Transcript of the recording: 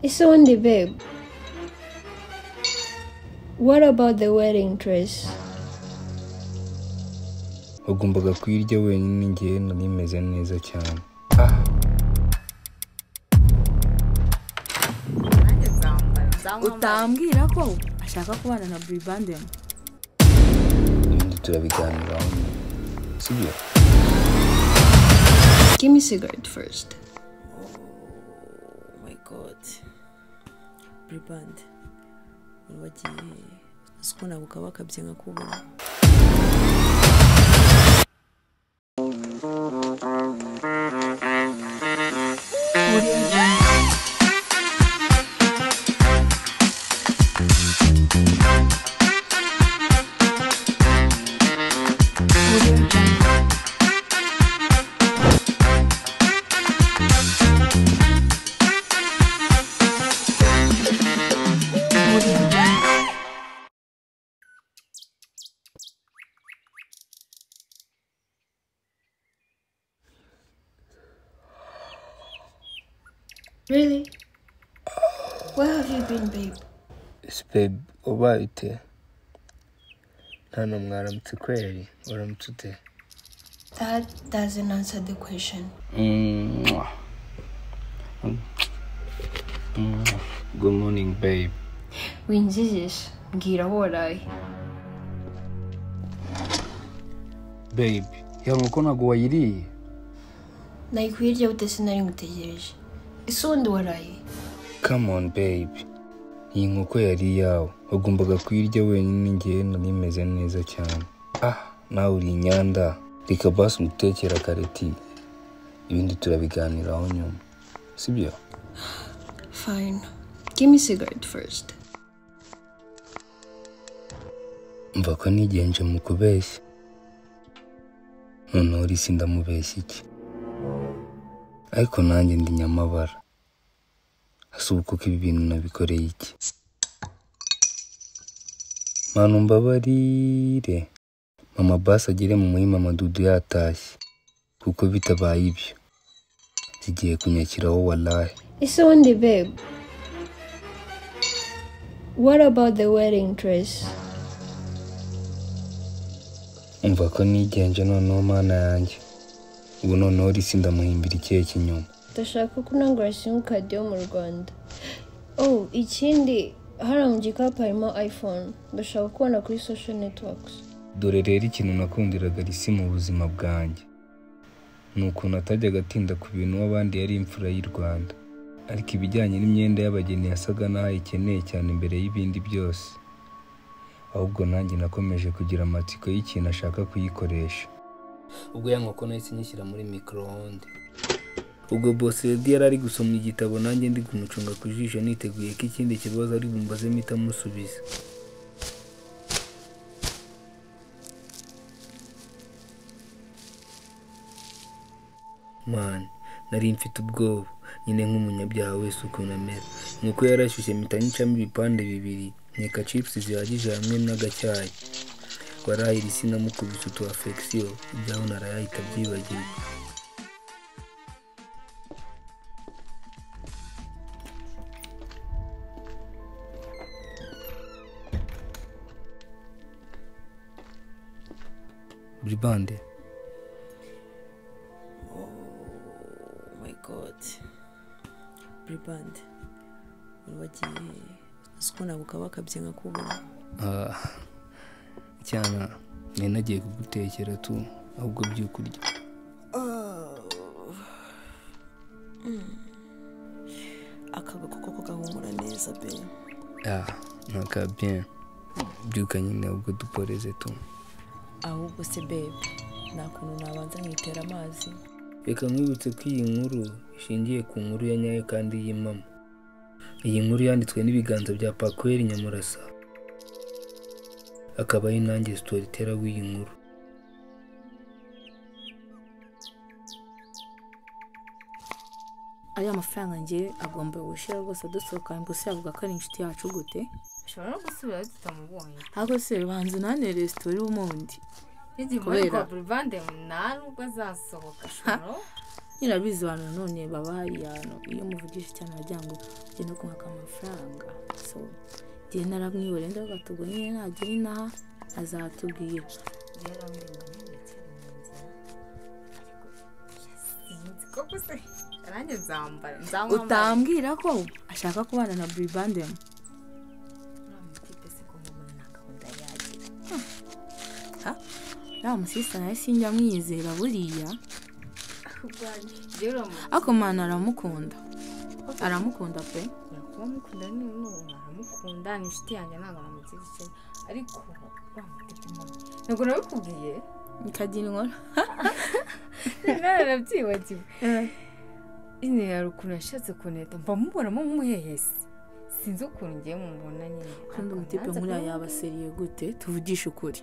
It's only babe. What about the wedding dress? wagombaga kuyirya wenyine ngewe nari meze neza cyane utambwira ko ashaka kubana na buribande ibindi turabiganiraho sibyo Give me cigarette first. my god buribande abantu bagiye uzi ko ntabwo kaba bakabye nka kubona Really? Where have you been, babe? sibebe ubaye ute hano mwaramutse kweri waramutse ute That doesn't answer the question. Mwah. Mwah. good morning babe Winzizis, ngira woraye. babe ya nkoko ntabwo wayiriye Nayikwirya bute sinari ngutegereje. Ese wundi waraye? come on babe iyi nkoko yari iyawe wagombaga kuyirya wenyine ngewe nari meze neza cyane ah nawe uri inyanda reka basi ngutekera kareti ibindi turabiganiraho nyuma sibyo Fine. Give me cigarette first. mva ko nigenje mu kubeshya noneho urisi ndamubeshya iki ariko nanjye ndi nyamabara asubuka ko ibi bintu nabikoreye iki manu mbabarire mama basi agere mu muhima amadudu yatashye kuko bitabaye ibyo zigiye kunyakiraho walahe It's only babe. What about the wedding dress? umva ko nigenje noneho mana yanjye ubu noneho urisi ndamuhimbira ikihe kinyuma Ndashaka ko unangura simukadi yo mu Rwanda. Oh, ikindi hariya mu gikapu harimo iPhone. Ndashaka kubona kuri social networks. dore rero ikintu nakundiraga risi mu buzima bwanjye ni ukuntu atajyaga atinda ku bintu w'abandi yari imfura y'u rwanda ariko ibijyanye n'imyenda y'abageni yasaga n'aho ayikeneye cyane imbere y'ibindi byose ahubwo nanjye nakomeje kugira amatsiko y'ikintu ashaka kuyikoresha ubwo ya nkoko nahise nyishyira muri mikoronde ubwo bose redi yari ari gusoma igitabo nanjye ndi kumucunga ku jisho niteguye ko ikindi kibazo ari bumbaze mpita musubiza mani nari mfite ubwoba nyine nk'umunyabyaha wese ukuntu amera nk'uko yarashyushye mpita nyicamo ibipande bibiri nkeka cipusi zihagije hamwe n'agacyayi warahira isi namukubise utu afegisiyo ibyaho narayahita byibagirwa buribande my god buribande abantu bagiye uzi ko ntabwo kaba bakabye nka kubona Ah, cyana nari nagiye kugutekera tu ahubwo by'ukurya akaga koko gahumura neza be ah ntaka bien byuka nyine ahubwo duporeze tu ahubwo se bebe nta kuntu nabanza nkitera amazi reka nkwibutse ko iyi nkuru ishingiye ku nkuru ya nyayo kandi y'imama iyi nkuru yanditswe n'ibiganza bya pakweri nyamurasa akaba ari nanjye sitoritera w'iyi nkuru ariya mafaranga ngewe agomba gushyira rwose adusohoka ngo se yavuga ko ari inshuti yacu gute ushobora no gusubira tutamubonye ariko se banza unane resitora ubundi n'igihe Kubera- muri burivande nta nubwo azasohoka ashobora nyine abizi abantu nanone baba hariya hantu iyo umuvugije cyane aragira ngo ugende kumwaka amafaranga so igihe naramwibore ndagatugu nyine nagira inaha azatubwira nanjye nzambara utambwira ko ashaka kubana na buribandemu uriya musisa nawe sinjya mwiyizera buriya ariko mwana aramukunda aramukunda pe uramukunda aramukunda ni inshuti yanjye ntabwo aramugira icyo ariko ntabwo nabikubwiye ikagira inkora nawe narabyibagiwe nyine hari ukuntu yashatse kuneta mba mubonamo nk'umuhehesi sinzi ukuntu ngiye mumubona nyine kandi umutipe nkuriya yaba seriye gute tuvugishe ukuri